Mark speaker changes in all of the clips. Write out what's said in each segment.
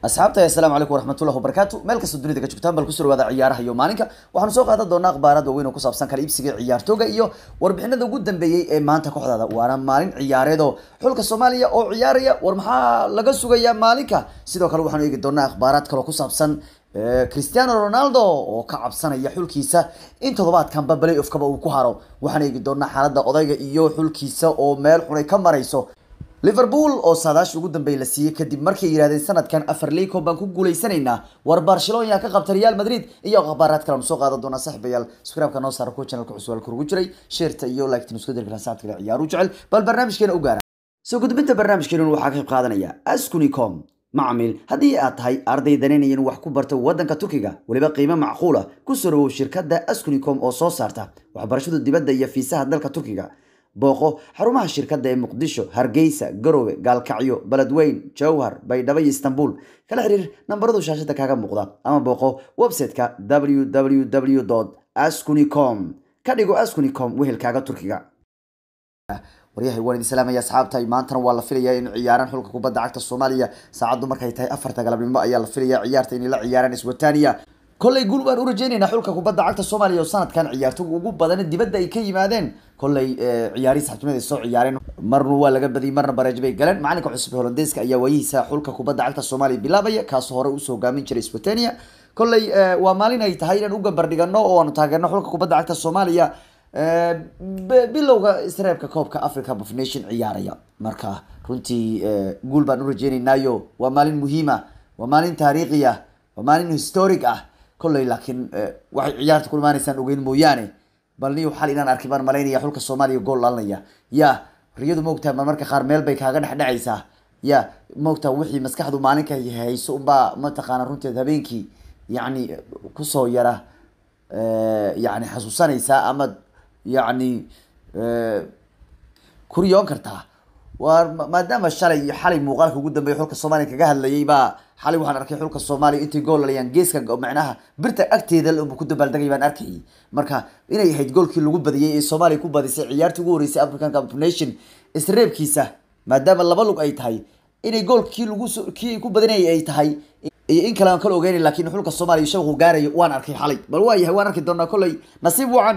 Speaker 1: asxaabta assalaamu calaykum waraxmatullahi wabarakaatu meel kasta dunida ka joogtaan bal kusoo dhawaada ciyaaraha iyo maalinka waxaanu soo qaadan doonaa akhbaarad waaweyn oo ku saabsan kala iibsiga ciyaartooga iyo warbixinada ugu dambeeyey ee maanta kooxdaada waana maalin ciyaareed oo xulka soomaaliya oo ciyaaraya war maxaa laga sugayaa maalinka sidoo kale waxaanu eegi doonaa akhbaaraad kaloo ku saabsan cristiano ronaldo oo ka cabsanaya xulkiisa in toddobaadkanba balay ofkaba uu ku haro waxaan eegi doonaa xaaladda odayga iyo xulkiisa oo meel xunay ka marayso liverpool oo saadaash ugu dambeey la siiyey kadib markay yidhahdeen sanadkan afar liico baan ku guuleysanaynaa war barcelona ka qabta real madrid iyo akhbaaraad kale aanu soo qaadan doonaa saaxiibayaal subscribe-ka noo saara kuwa channelka cusub halka ugu jiray sheerta iyo like-tan isku dirkan saacad kale ciyaaru jecel bal barnaamijkeena u gaara soo gudbinta barnaamijkeena waxaa ka qayb qaadanaya askunicom macmiil haddii aad tahay arday danaynayan wax ku barta waddanka turkiga weliba qiimo macquula ku soo dhawow shirkadda askunicom oo soo saarta waxbarashada dibadda iyo fiisaha dalka turkiga booqo xarumaha shirkadda ee muqdisho hargeysa garowe gaalkacyo beledweyn jowhar baydhabo iyo istanbul kala xiriir nambaradu shaashada kaaga muuqda ama booqo website-ka www ascunicom ka dhigo ascunicom wehelkaaga turkiga waryahay waan idin salaamaya asxaabta maantana waa la filayaa in ciyaaraan xulka kubadda cagta soomaaliya saacaddu markay tahay afarta galabnimo ayaa la filayaa ciyaarta inay la ciyaaraan iswataniya kolley guul baan u rajeynaynaa xulka kubadda cagta soomaaliya oo sanadkan ciyaartoga ugu badan dibadda ay ka yimaadeen kolley ciyaarihi saxibnimada ay soo ciyaareen marna waa laga badiyay marna bareej bay galeen macalinka cusub holandeeska ayaa waayihiisa xulka kubadda cagta soomaaliya bilaabaya kaasoo hore usoo hogaamin jiray swatania kolley waa maalin ay tahay inaan u gambardhigano oo aanu taageerno xulka kubadda cagta soomaaliya bilowga isreebka koobka africa of nation ciyaaraya marka runtii guul baan u rajeynaynaayo waa maalin muhiima waa maalin taariikhi ah waa maalin historic ah kolley laakiin waxay ciyaarta ku imaanaysaan ogeyn mooyaane bal niyo xal inaan arkay baan malaynaya xulka soomaaliya gool dhalinaya ya riyadu maogtahay mar marka qaar meel bay kaaga dhex dhacaysaa ya maogtaha wixii maskaxdu maalinka hayso unbaa mataqaana runteed habeenkii yacni kusoo yara yani xasuusanaysaa ama yacni kuriyoon kartaa waa maadaama shalay iyo xalay muuqaalka ugu dambeeya xulka soomaaliya kaga hadlayay baa xalay waxaan arkay xulka soomaaliya intay gool lalayaan geeska macnaha birta agteeda ku dabaaldegay baan arkayay marka inay ahayd goolkii lagu badiyey ee soomaaliya ku badisay ciyaartii ugu horeysay african cup nation isreebkiisa maadaama laba lug ay tahay inay goolkii lagu kii ku badinayay ay tahay iyo in kale aan kala ogeynay laakiin xulka soomaaliya shabaqu gaarayo waan arkay xalay bal waa yahay waan arki doonaa kolley nasiib wacan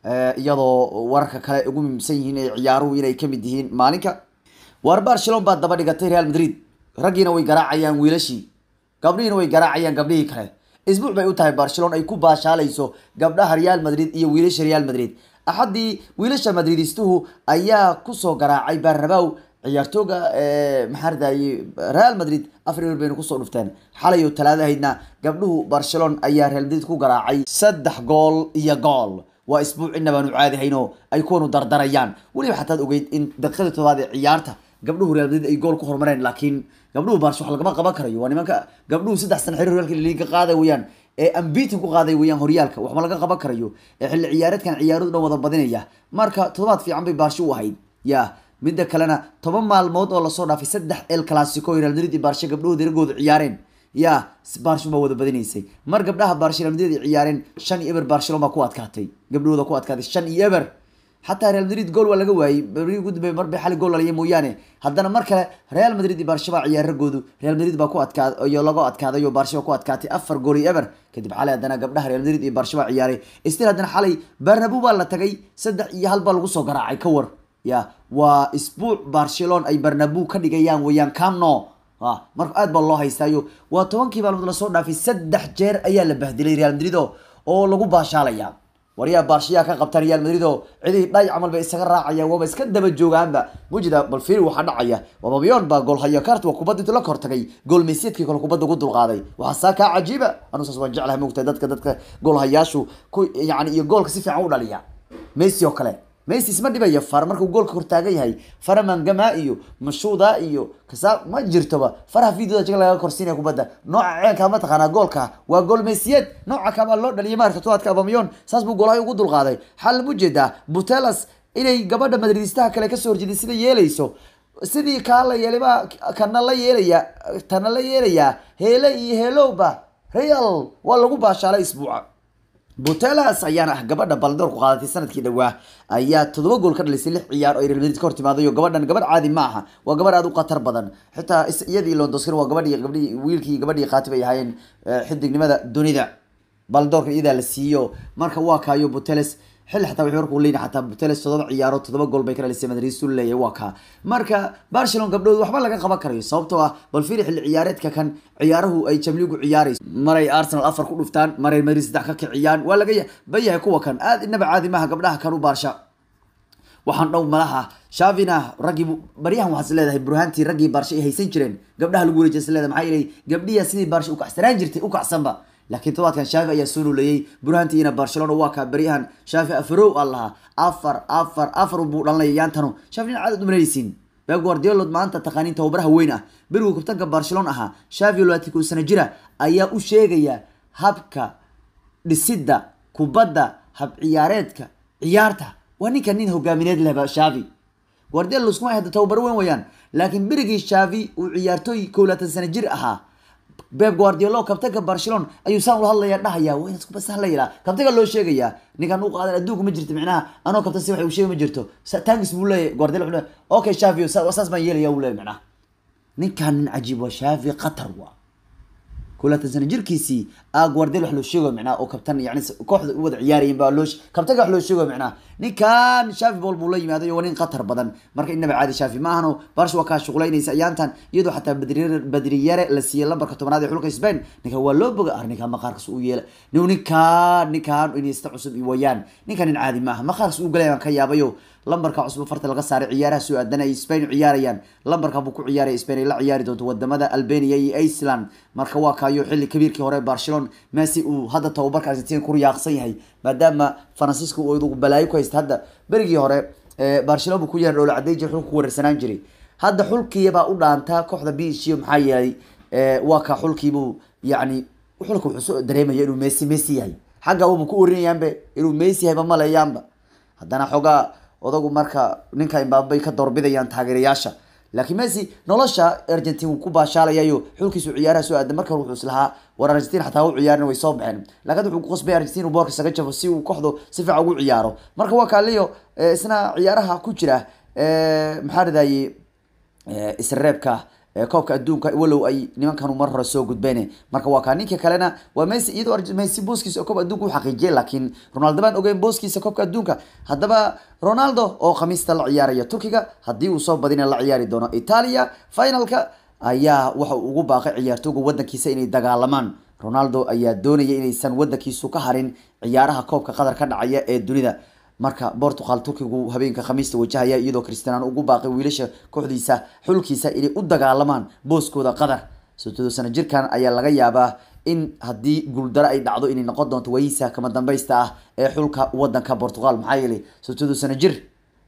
Speaker 1: iyadoo wararka kale ugu muhiimsan yihiin ee ciyaaruhu inay kamid yihiin maalinka war barcelon baa daba dhigatay real madrid raggiina way garaacayaan wiilashii gabdhihiina way garaacayaan gabdhihii kale isbuuc bay u tahay barcelon ay ku baashaalayso gabdhaha real madrid iyo wiilasha real madrid axaddii wiilasha madridistuhu ayaa kusoo garaacay barnabow ciyaartooga maxaa radayay real madrid afar eber bayna kusoo dhufteen xalay oo talaado ahaydna gabdhuhu barcelon ayaa real madrid ku garaacay saddex gool iyo gool waa isbuuc inabaanu caadihayno ay kuwanu dardarayaan weliba xataad ogeyd in daqiiqadii todobaad ee ciyaarta gabdhuhu real madrid ay gool ku horumareen laakiin gabdhuhu barsha wax lagama qaban karayo waa nimanka gabdhuhu saddex sana xiriir horyaalka liiga qaaday weyaan ee ambitin ku qaaday weyaan horyaalka waxma laga qaban karayo ee xilli ciyaareedkan ciyaaradu dhan wada badinaya marka toddobaad fiican bay baarsho u ahayd ya midda kalena toban maalmood oo lasoo dhaafay saddex el clasico real madrid iyo baarsha gabdhahooda iragooda ciyaareen ya barshon baa wada badinaysay mar gabdhaha barsha real madrid ay ciyaareen shan iyo eber barcelon baa ku adkaatay gabdhahooda ku adkaatay shan iyo eber xataa real madrid gool waa laga waayey beri ugu dambeey mar bay xali gool laliya mooyaane haddana mar kale real madrid iyo barsha baa ciyaar ragoodu real madrid baa ku adkaad iyo laga adkaaday oo barsha baa ku adkaatay afar gool iyo eber kadib xalay haddana gabdhaha real madrid iyo barsha baa ciyaaray stil haddana xalay barnabu baa la tagay saddex iyo hal baa lagu soo garaacay ka war ya waa isbuuc barcelon ay barnabu ka dhigayaan weyaan camno marka aad baa loo haystaayo waa tobankii maalmood lasoo dhaafay saddex jeer ayaa la bahdilay real madrid oo lagu baashaalaya waryaa baarshiyaa ka qabta real madrid oo cidihii dhay camal bay isaga raacayaan waaba iska daba joogaanba mujida bal fiiri waxaa dhacaya wababiyon baa gool haya kart waa kubadda intuu la kortagay gool meysiadkii kale kubadda ugu dulqaaday waxaa saa kaa cajiiba anu saas waan jeclahay mogtahay dadka dadka gool hayaashu ku yani iyo goolka si fiican u dhaliya messi oo kale messi isma dhibaya far markuu goolka hortaagan yahay fara mangama iyo mashuuda iyo kasa ma jirtoba faraha videoda jaga laga korsiinaya kubadda nooca ceenka mataqaanaa goolka waa gool mesiyeed nooca kabaa loo dhaliyay maarka todobaadka abamiyon saas buu goolahay ugu dulqaaday xal ma ujeedaa butelas inay gabadha madridistaha kale kasoo horjeeday sida yeelayso sidii kaa la yeelay baa kana la yeelaya tana la yeelayaa heele iyo heelowba real waa lagu baashaalay isbuuca butelas ayaana ah gabadha baldoor ku qaadatay sanadkii dhawaa ayaa toddoba gool ka dhalisay lix ciyaar oo ay Real Madrid ka hortimaadayo gabadhan gabadh caadi ma aha waa gabadh aad u khatar badan xitaa is- iyadii Lewandowski waa gabadhii gabadhii wiilkii iyo gabadhii qaatib ay ahaayeen eh, xidignimada dunida baldoorka iyadaa la siiyo marka waa kaayo buteles xilli xataa wuxuu warku leeyahay xataa buteles toddoba ciyaaro toddoba gool bay ka dhalisay Madrid uu leeyahay waa kaa marka Barcelona gabdhood waxba laga qaban karayo sababtoo ah bal fiiri xilli ciyaareedka kan ciyaaruhu ay Champions League ciyaarayso maray Arsenal afar ku dhuftaan maray Madrid saddex ka kiciyaan waa laga bayahay kuwa kan aad inaba caadi maaha gabdhaha kan u baarsha waxaan dhow malaha shavina raggii bu- baryahan waxaad is leedahay burhaantii raggii baarsha ay haysan jireen gabdhaha lagu wareejiyay is leedahay maxaa yeelay gabdhiya sidii baarsha u kacsanaan jirtay u kacsanba laakiin todobaadkan shaafi ayaa soo nuleeyey burhaantiina barcelona waa kaa baryahan shaafi afarow aan lahaa afar afar afar buu dhalanaya yaantanu shaafi nin caadad umalanaysiin Pep Guardiola maanta taqaaniin tababaraha weyn ah berigu kabtanka Barcelona ahaa Xavi Alonso sana jira ayaa u sheegaya habka dhisidda kubadda hab ciyaareedka ciyaarta waa ninka nin hogaamineed leh ba Xavi Guardiola iskuma haysto tababar weyn wayaan laakiin berigii Xavi uu ciyaartoy 12 sano jir ahaa Pep Guardiola kabtanka Barcelona ayuu saan ula hadlaya dhahaya waa inaad isku basahlayla kabtanka loo sheegaya ninkan uu qaadan adduunka ma jirto micnaha anoo kabtan si wax uu sheegay ma jirto Sa- thanks buu leeyahay Guardiola wuxuu leeyahay okay Xavi sa- saas baan yeelaya uu leeyahay micnaha ninkan nin cajiib waa Xavi qatar waa kulatan sano jirkiisii aa Guardiola wax loo sheego micnaha oo kabtan yani s- kooxda u wada ciyaarayeen baa loo sh- kabtanka wax loo sheego micnaha ninkan Xavi bol buu la yimaaday waa nin qatar badan marka inaba caadi Xavi ma ahano Barca waa ka shaqulaynaysa ayaantan iyadoo xataa badriyare badriyare la siiyay lambarka tobanaad ee xulka Spain ninka waa loo boga arninka maqaarkiis uu yeela nin ninkan ninkan inaysta cusub iyo wayaan ninkan nin caadi ma aha maqaarkiis uu galay baan ka yaabayo lambarka cusub farta laga saaray ciyaaraha soo aadan ay Spain u ciyaarayaan lambarka buu ku ciyaaray Spain ay la ciyaari doonto wadamada Albania iyo Iceland marka waa kaayo xilli kabiirkii hore Barcelona Messi uu hadda tababarka Argentina ku riyaaqsan yahay maadaama Francisco uu ugu balaayo ku haysta hadda berigii hore ee Barcelona buu ku yeeray dhowla cadeey jir xulku wareersanaan jiray hadda xulkii baa u dhaantaa kooxda PSG maxaa yeelay ee waa ka xulkii buu yacni xulka wuxuu soo dareemaya inuu Messi Messi yahay xagga uu ku orinayaanba inuu Messi yahay ma malayaanba haddana xogaa odagu marka ninka Mbappe ay ka doorbidayaan taageerayaasha laakiin Messi nolosha Argentina wuu ku baashaalayayo xulkiisu ciyaaraha soo aadan marka wuxuu islahaa war Argentina xataa u ciyaarin way soo baxeen laakiin wuxuu ku qasbay Argentina uu boorka isaga jafo si uu kooxdu si fiican ugu ciyaaro marka waa kaaliyo eh, isna ciyaaraha ku jira eh, maxaa radayay isreebka ee koobka adduunka walow ay nimankan mar hore soo gudbeen marka waa kaa ninka kalena waa Messi iyadoo Arge- Messi booskiisa oo koobka adduunka u xaqiijiyay laakiin Ronaldo baan ogeyn booskiisa koobka adduunka haddaba Ronaldo oo khamiista la ciyaaraya Turkiga haddii uu soo badina la ciyaari doono Italia finalka ayaa waxa uu ugu baaqay ciyaartooyga wadankiisa inay dagaalamaan Ronaldo ayaa doonaya inaysan wadankiisu ka harin ciyaaraha koobka qadar ka dhacaya ee dunida marka Portugal Turkigu habeenka khamiista wajahaya iyadoo Cristiano ugu baaqay wiilasha kooxdiisa xulkiisa inay u dagaalamaan booskooda qadar soddon sano jirkan ayaa laga yaabaa in haddii guuldaro ay dhacdo inay noqon doonto wayisa kama dambaysta ah ee xulka wadanka Portugal maxaa yeelay soddon sano jir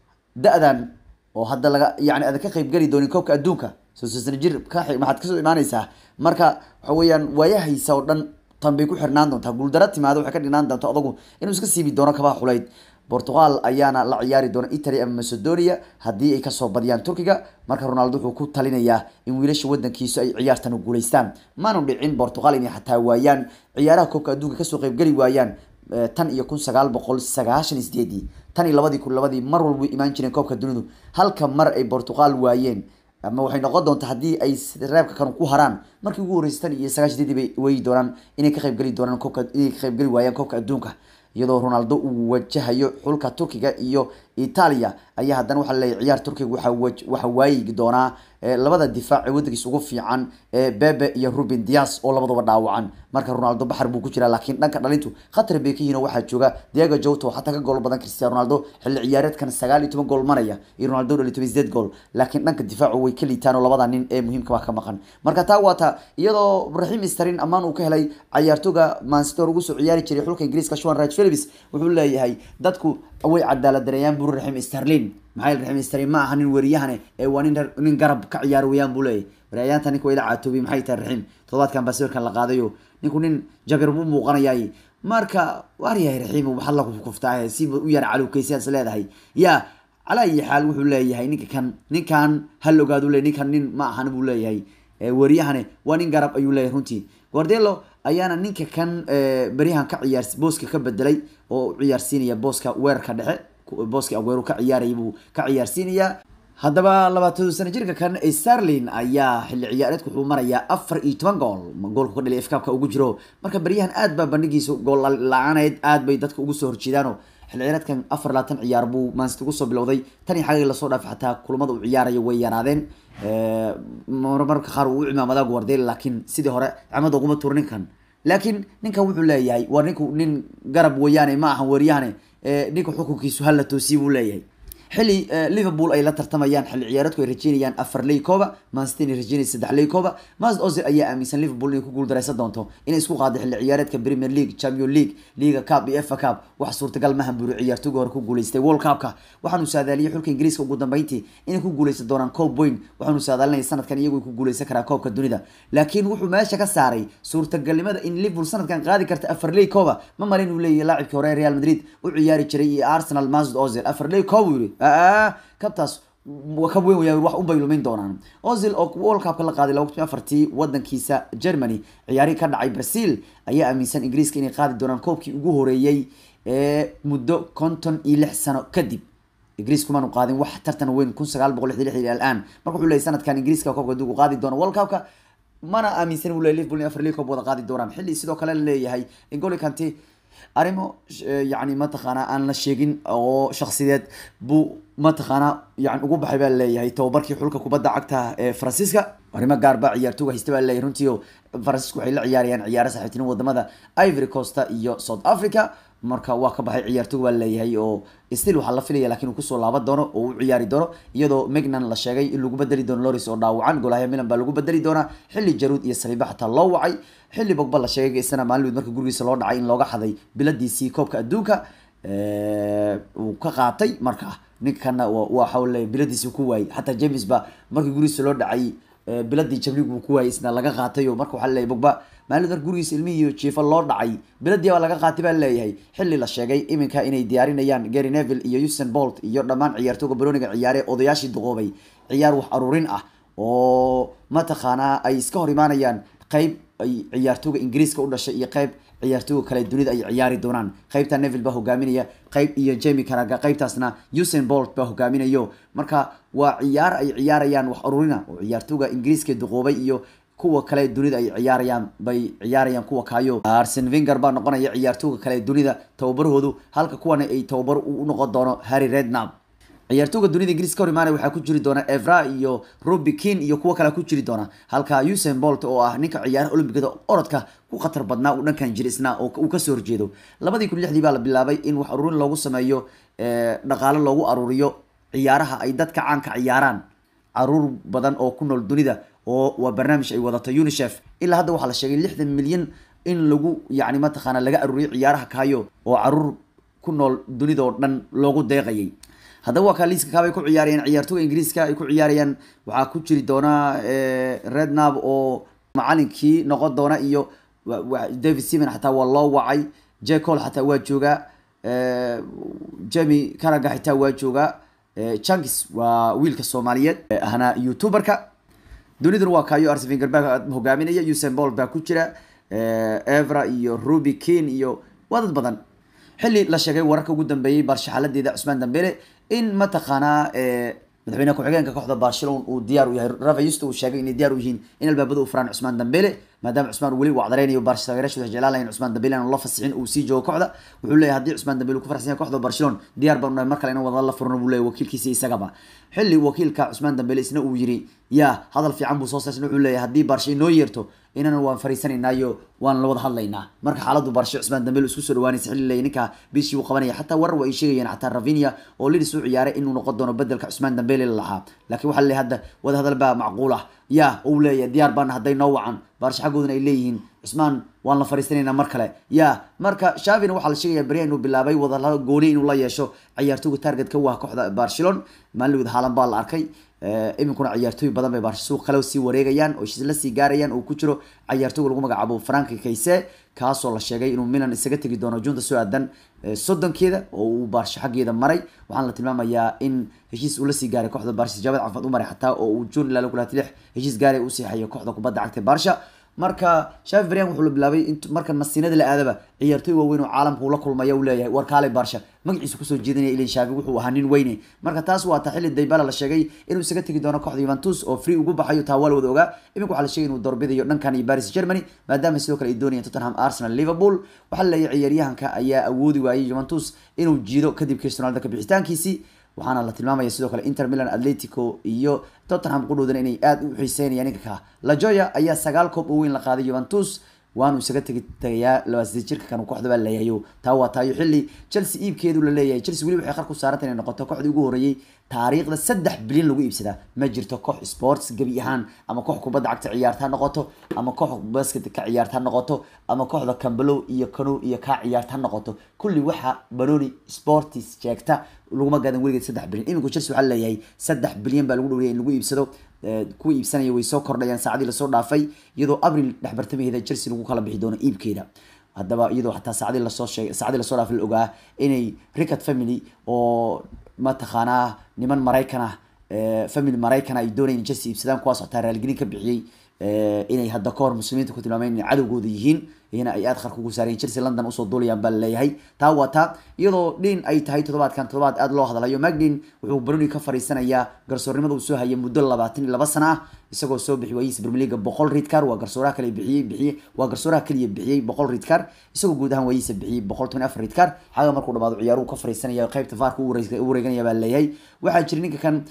Speaker 1: da-dan oo hadda laga yani aad ka qayb gali doonin koobka adduunka soddon sano jir ka xig- maxaad kasoo imaanaysaa marka waxa weeyaan waayahaysa oo dhan tan bay ku xirnaan doontaa guuldaro timaado waxay ka dhinaan doontaa odagu inuu iska siibi doono kabaha xulayd Portugal ayaana la ciyaari doona Italy ama Macedonia haddii ay kasoo badiyaan Turkiga marka Ronaldo wuxuu ku talinayaa in wiilasha wadankiisu ay ciyaartan u guuleystaan maanu dhicin Portugal inay xataa waayaan ciyaaraha koobka adduunka kasoo qayb gali waayaan eh, tan iyo kun sagaal boqol sagaashan iyo sideedii tan iyo labadii kun labadii mar walba way imaan jireen koobka dunidu halka mar ay Portugal waayeen ama waxay noqon doontaa haddii ay reebka kan ku haraan markii ugu horeysay tan iyo sagaashan sideedii bay weyi doonaan inay ka qayb gali doonaan koobka inay ka qayb gali waayaan koobka adduunka iyadoo Ronaldo uu wajahayo xulka Turkiga iyo Italia ayaa haddana waxa la leeyahay ciyaar Turkiga waxa waj- waxa waayi doonaa eh, labada difaac ee wadankiisa ugu fiican ee Bebe iyo Ruben Dias oo labadaba dhaawacan marka Ronaldo baxar buu ku jiraa laakiin dhanka dhalintu khatar bay ka yihiin oo waxaa jooga Diego Jota oo xataa ka gool badan Cristiano Ronaldo xilli ciyaareedkan 19 gool maraya iyo Ronaldo dhali 18 gool laakiin dhanka difaacu way ka liitaan oo labada nin ee muhiimka ah ka maqan marka taa waa taa iyadoo Raheem Sterling amaan uu ka helay ciyaartoyga Man City oo ugu soo ciyaari jiray xulka Ingiriiska Sean Raj Phillips wuxuu leeyahay dadku way cadaalad dareeyaan buu Raheem Sterling maxay Raheem Sterling ma aha nin wariyahane ee waa nin nin garab ka ciyaar weeyaan buu leeyahay waryaanta ninka way la caatoobay maxay tahay Raheem todobaadkan baa sawirkan la qaadayo ninku nin jabir buu muuqanayay marka waaryahay Raheem waxa la kuftaa si u yar calowkaysiyaas leedahay yaa على أي حال وحول لي هاي نك كان نك كان هل قادوا لي نك كان نين ما أحنا بقول لي هاي وريهانه وانين قرب أيو لي هنتي جوارديولو ayaana ninka kan beryahan ka ciyaar booska ka bedelay oo ciyaarsiinaya booska weerarka dhexe booska aguero ka ciyaaraya buu ka ciyaarsiinayaa haddaba labaatan sano jirka kan starlin ayaa xilli ciyaareedku wuxuu marayaa afar iyo toban gool goolku ka dhaliya fkaabka ugu jiro marka beryahan aad baa bandhigiisa gool la-aaneed aad bay dadka ugu soo horjeedaano xilli ciyaareedkan afar labaatan ciyaar buu mansity ugu soo bilowday tan iyo xagagii lasoo dhaafay xataa kulamada uu ciyaarayo way yaraadeen marmarka qaar uu u cimaamadaa guardel laakiin sidii hore cimada uguma tur ninkan laakiin ninkan wuxuu leeyahay waa ninku nin garab weeyaane ma ahan weeryahane ninka xukunkiisu hala toosiye buu leeyahay xilli liverpool ay la tartamayaan xilli ciyaareedku ay rajeynayaan afar ley kooba mancity inay rajeynaysa saddex ley kooba masd ozil ayaa aaminsan liverpool inay ku guuldareysan doonto inay isku qaado xilli ciyaareedka premier league champion league liga cup iyo fa cup wax suurtagal mahan buri ciyaartooyga hore ku guuleystay world cupka waxaanu saadaaliyay xulka ingiriiska ugu dambeyntii inay ku guuleysan doonaan coob boyn waxaanu saadaalinaya sanadkan iyagu ku guuleysan karaa koobka dunida laakiin wuxuu meesha ka saaray suurtagalnimada in liverpool sanadkan qaadi karta afar ley kooba ma malin uu leeyahay laacibkii hore real madrid u ciyaari jiray iyo arsenal masd ozil afar ley koob uu yiri kabtaas ka weyn waya wax unbay lumin doonaan ozil oo world cupka la qaaday laba kun afartii wadankiisa germany ciyaari ka dhacay brazil ayaa aaminsan ingiriiska inay qaadi doonaan koobkii ugu horeeyey ee muddo konton iyo lix sano kadib ingiriis kumaanu qaadin wax tartan weyn kun sagaal boqol lixdan lixdan alaan marka wuxuu leeyahy sanadkan ingiriiska koobka dib u qaadi doono world cupka mana aaminsan uu leeyahy liverpool in afar league koob wada qaadi doonaan xilli sidoo kale la leeyahay ingoli kanti arrimo yani mataqaana aan la sheegin oo shaksideed buu mataqaana yani ugu baxay baa leeyahay tababarkii xulka kubadda cagta ee faransiiska arrimo gaar baa ciyaartooga haysta baa leeyahay runtii faransiisku waxay la ciyaarayaan ciyaaro saaxiibtinimo wadamada ivory costa iyo south africa marka waa ka baxay ciyaartooga baa leeyahay oo still waxaa la filaya lakin uu kusoo laaban doono oo u ciyaari doono iyadoo megnan la sheegay in lagu bedeli doono loris oo dhaawacan golahya milan baa lagu bedeli doonaa xilli jaruud iyo saliiba xataa loo wacay xilli bogba la sheegay isna maalinweed marka gurigiisa loo dhacay in looga xaday biladiisii koobka adduunka uu ka qaatay marka ninkana waxa le biladiisi ku waayey xataa james ba markii gurigiisa loo dhacay biladii jamlig buu ku waayey isna laga qaatay oo marka waxaa leeyahy bogba maalinweed marka gurigiisa ilmihii jiifa loo dhacay biladii baa laga qaatay baa leeyahay xilli la sheegay iminka inay diyaarinayaan gary neville iyo usain bolt iyo dhammaan ciyaartooga baroniga ciyaare odayaashii duqoobay ciyaar wax aruurin ah oo mataqaanaa ay iska hor imaanayaan qeyb ay ciyaartooga ingiriiska u dhashay iyo qeyb ciyaartooga kale dunida ay ciyaari doonaan qeybta neville baa hogaaminaya qeyb iyo jemi karaga qeybtaasna usain bolt baa hogaaminayo marka waa ciyaar ay ciyaarayaan wax arurina oo ciyaartooga ingiriiska duqoobay iyo kuwa kale dunida ay ciyaarayaan bay ciyaarayaan kuwa kaayo arsen vinger baa noqonaya ciyaartooga kale dunida tababarahoodu halka kuwana ay tababar u noqon doono harry rednab ciyaartooga dunida ingiriis ka hor imaanaya waxaa ku jiri doona evra iyo robi kin iyo kuwo kale ku jiri doona halka usain bolt oo ah ninka ciyaaraha olimbikada orodka ku khatar badnaa uu dhankan jiri isna oo uu kasoo horjeedo labadii kun lixdii baa la bilaabay in wax aruurin loogu sameeyo dhaqaalo loogu aruuriyo ciyaaraha ay dadka caanka ciyaaraan caruur badan oo ku nool dunida oo waa barnaamij ay wadato unicef ilaa hadda waxaa la sheegay lixdan milyan in lagu yani mataqaana laga aruuriyo ciyaaraha kaayo oo caruur ku nool dunida oo dhan loogu deeqayay haddaba waa kaa liiska kaabay ku ciyaarayaan ciyaartooga ingiriiska ay ku ciyaarayaan waxaa ku jiri doona rednab oo macalinkii noqon doona iyo david seaman xataa waa loo wacay jecol xataa waa joogaa jemi karaga xitaa waa joogaa chankis waa wiilka soomaaliyeed ahna youtuberka duniduna waa kaayo arsefinger baa hogaaminaya usain bol baa ku jira evra iyo ruby kin iyo waa dad badan xilli la sheegay wararka ugu dambeeyey barshaxaladeeda cusmaan dambele in mataqaanaa madaxweyne ku-xigeenka kooxda barcelona uu diyaar u yahay rafa yusto uu sheegay inay diyaar u yihiin in albaabada u furaan cusmaan dambele maadaama cusmaan weli uu cdareynayo barsh taageerashooda jeclaalayn cusmaan dambele aan la fasixin uu sii joogo kooxda wuxuu leeyahay haddii cusmaan dambele uu ku farxsan yahay kooxda barcelona diyaar baan nahay mar kale inaan wada la furno buu leeyahay wakiilkiisa isagaba xilli wakiilka cusmaan dambele isna uu yiri yaa hadal fiican buu soo saarsan wuxuu leeyahay haddii barsha inoo yeerto inana waan fariisanaynaayo waan la wada hadlaynaa marka xaaladdu barshe cusmaan dambele isku soo dhawaanaysa xilli leeyahay ninka bishii uu qabanaya xataa warar waa ay sheegayaan xataa ravinia oo lidis u ciyaaray inuu noqon doono bedelka cusmaan dambele la lahaa laakiin waxaa leeyahay hadda wada hadal baa macquul ah yaa uu leeyahay diyaar baana hadday noo wacan baarsha xaggoodana ay leeyihiin cusmaan waan la fariisanaynaa mar kale ya marka shavina waxaa la sheegaya berya inuu bilaabay wadala gooni inuu la yeesho ciyaartooga targetka u ah kooxda barcelon maalinweed haalan baa la arkay iminkuna ciyaartooy badan bay baarsha suuq kale sii wareegayaan oo la sii gaarayaan oo ku jiro ciyaartooga lagu magacaabo franki kayse kaasoo la sheegay inuu milan isaga tegi doono junta soo aadan soddonkeeda oo uu baarsha xaggeeda maray waxaana la tilmaamayaa in heshiis uu lasii gaaray kooxda baarsha jaabad cafad u maray xataa oo uu june ilaa lix heshiis gaaray u siixayo kooxda kubadda cagta baarsha marka shafi brian wuxuu la bilaabay int marka masiinada la aadaba ciyaartoy waaweyn oo caalamka uu la kulmaya uu leeyahay war kaale barsha magaciisa kusoo jeedinaya ilan shafi wuxuu ahaa nin weyne marka taas waa ta xilli daybala la sheegay inuu isaga tegi doono kooxda juventus oo free ugu baxayo taa waa la wada ogaa iminka waxaa la sheegay inuu doorbidayo dhankan iyo paris germany maadaama sidoo kale ay doonayaan tottenham arsenal liverpool waxaa la leeyahay ciyaaryahanka ayaa awoodi waayay juventus inuu jiido kadib cristiano ronaldo ka bixitaankiisii waxaana la tilmaamaya sidoo kale inter milan atletico iyo tottenham qudhoodan inay aada u xiiseynayaan ninka ka lajoya ayaa sagaal koob oo weyn la qaaday juventus waanu isaga tegi tagayaa labaasii jirka kan kooxda baa leeyahay taa waa taayo xilli chelsea iibkeedu la leeyahay chelsea weli waxay qar ku saaranta inay noqoto kooxdii ugu horreeyey taariikhda saddex bilyan lagu iibsadaa ma jirto koox sports gebi ahaan ama koox kubadda cagta ciyaarta ha noqoto ama koox basket ka ciyaarta ha noqoto ama kooxda cambalow iyo canow iyo kaa ciyaarta ha noqoto kulli waxa banoni sportis sheegta laguma gadan weligeed saddex bilyan iminku chelsea waxaa leeyahay saddex bilyan baa lagu dhowriyay in lagu iibsado kuwa iibsanaya way soo kordhayaan saacadii lasoo dhaafay iyadoo abril dhexbartamaheeda chelsea lagu kala bixi doono iibkeeda haddaba iyadoo xataa saacadii lasoo sheegay saacadii lasoo dhaafay la ogaa inay rickard family oo mataqaanaa niman maraykan ah family maraykan ay doonayeen chelsea iibsadaan kuwaas xataa raaligelin ka bixiyey inay hadda kahor muslimiinta ku tilmaameen inay cadowgooda yihiin iyana ay aada qarka ugu saareen chelsea london usoo duulayaan baa laleeyahay taa waa taa iyadoo dhin ay tahay toddobaadkan toddobaad aada loo hadlayo magdin wuxuu baroni ka fariisanayaa garsoornimada uu soo hayay muddo labaatan iyo laba sana ah isagoo soo bixi waayihiisa premier league boqol ridkar waa garsooraha kale bixiyey bixiyey waa garsooraha kaliya bixiyey boqol ridkar isagoo guud ahaan waayihiisa bixiyey boqol toban afar ridkar xaga markuu dhamaado ciyaaruhu ka fariisanaya qaybta faarka u wareeganaya baa laleeyahay waxaa jira ninka kan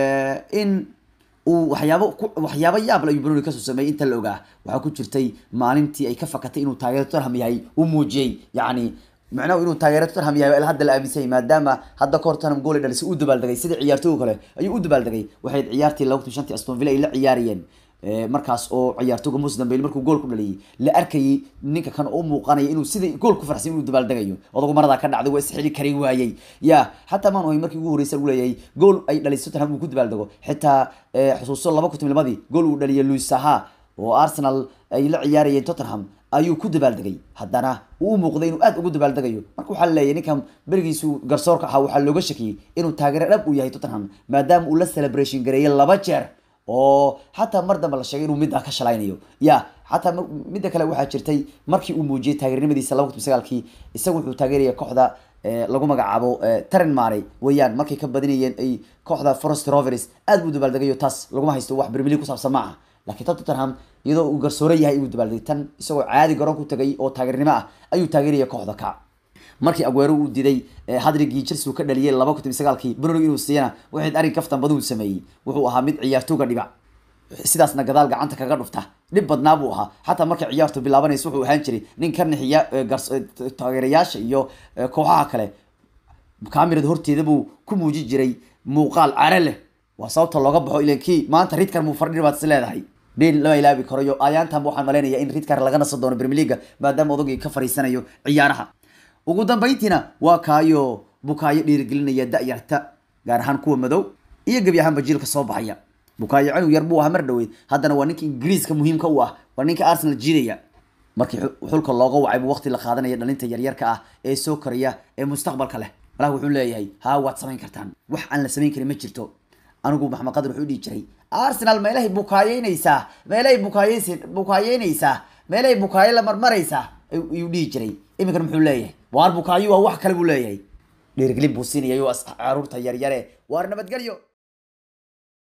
Speaker 1: in uu waxyaabo waxyaabo yaab la ayuu Bruni kasoo sameeyay inta la ogaa waxaa ku jirtay maalintii ay ka fakatay inuu taageero Tottenham yahay uu muujiyay yacni macnaheedu inuu taageero Tottenham yahay ilaa hadda la aaminsan yahay maadaama hadda kahor Tottenham gool ay dhalisay u dabaaldegay sida ciyaartooyga kale ayuu u dabaaldegay waxay ciyaartii 25 Aston Villa ay la ciyaariyeen markaas oo ciyaartooyga Moses Dembele markuu gool ku dhaliyay la arkayay ninka kan oo muuqanaya inuu sida gool ku farxsan inuu dabaaldegayo odagu marada ka dhacday waa isxili kari waayay ya hatta maan way markii ugu horeysay uu leeyahay gool ay dhalisay Tottenham uu ku dabaaldego xitaa xusuuso 2012 gool uu dhaliyay Luis Saha oo Arsenal ay la ciyaarayeen Tottenham ayuu ku dabaaldegay haddana uu muuqday inuu aad ugu dabaaldegayo marka waxaa leeyahay ninkan berigiisu garsoorka ahaa waxaa looga shakiyey inuu taageero dhab u yahay Tottenham maadaama uu la celebration gareeyay laba jeer oo xataa mar dambe la sheegay inuu middaa ka shalaynayo ya xataa midda kale waxaa jirtay markii uu muujiyey taageernimadiisa laba kun sagaalkii isagu wuxuu taageeraya kooxda lagu magacaabo taren mare weeyaan markay ka badinayeen ay kooxda forest rovers aad buu dabaaldegayo taas laguma haysto wax bermili ku saabsan ma aha laakiin tottenham iyadoo uu garsoore yahay inuu dabaaldegay tan isagoo caadi garoon ku tagay oo taageernimo ah ayuu taageeraya kooxda ka markii aguero uu diday hadrigii chelsea uu ka dhaliyay laba kun sagaalkii bruno inuu siiyana waxayd arrin kaftan baduu sameeyey wuxuu ahaa mid ciyaartooga dhiba sidaasna gadaal gacanta kaga dhufta dhib badnaa buu ahaa xataa markay ciyaartu bilaabanaysa wuxuu ahaan jiray nin ka nixiya taageerayaasha iyo kooxaha kale kamirada horteeda buu ku muujin jiray muuqaal care leh waa sababta looga baxo ilan kii maanta ridkar muu fardhi baad is leedahay been lama ilaabi karayo ayaantan waxaan malaynayaa in ridkar laga nasan doono premier leaga maadaama odagii ka fariisanayo ciyaaraha ugu dambayntiina waa kaayo bukaayo dhiirigelinaya da-yarta gaar ahaan kuwa madow iyo gebi ahaanba jiilka soo baxaya bukaayo canug yar buu ahaa mar dhaweyd haddana waa ninka ingiriiska muhiimka u ah waa ninka arsenal jiidaya markii xulka looga wacay buu waqti la qaadanaya dhalinta yaryarka ah ee soo koraya ee mustaqbalka leh malaha wuxuu leeyahay haa waad samayn kartaan wax aan la samayn karin ma jirto anigu maxamed qadar wuxuu dhihi jiray arsenal meelahay bukaayeynaysaa meelahay bukaayeys bukaayeynaysaa meelahay bukaayo la marmaraysaa ayuu dhihi jiray iminkan muxuu leeyahay waar bukaayo waa wax kale buu leeyahay dhiirigelin buu siinaya caruurta yaryare waar nabadgelyo